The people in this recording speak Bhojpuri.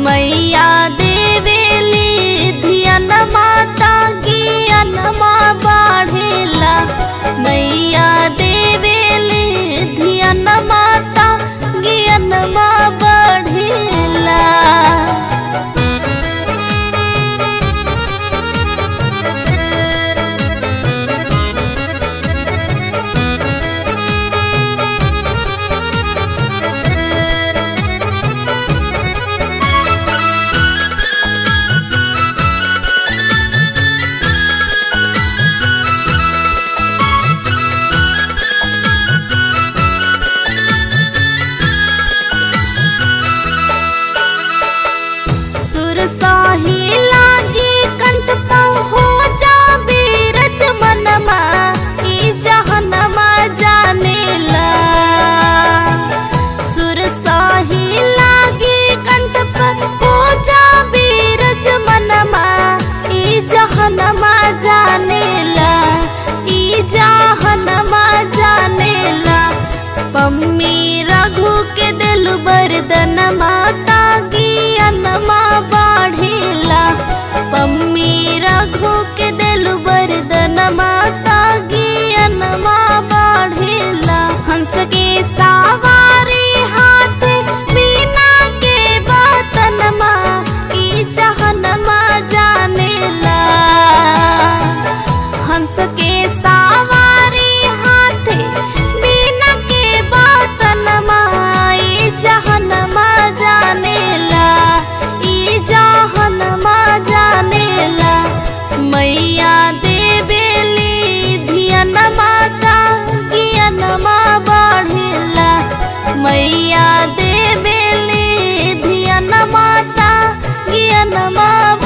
मैया देवेली धियन माता ज्ञानमा बाढ़ेला मैया देवेली धियन माता ज्ञानमा बढ़ेला सुर साही लागी कंठ पाँव हो जाबे रच मनमा ई जहनमा जानेला सुर साही लागी कंठ पर हो जाबे रच मनमा ई जहनमा जानेला ई जहनमा जानेला पम्मी रघु के दिल बरदन माता ज्ञानमा बाढ़ेला पम्मी रघु के दिल बरदन माता ज्ञानमा बाढ़ेला हंस के सवारी हाथ मीना के बतन ई जहनमा जानेला हंस के सवारी हाथ बिना के बतन ई जहनमा जानेला ई जहनमा जानेला मैया देवेली धियन माता ज्ञानमा बढ़ेला मैया देवेली धियन माता ज्ञानमा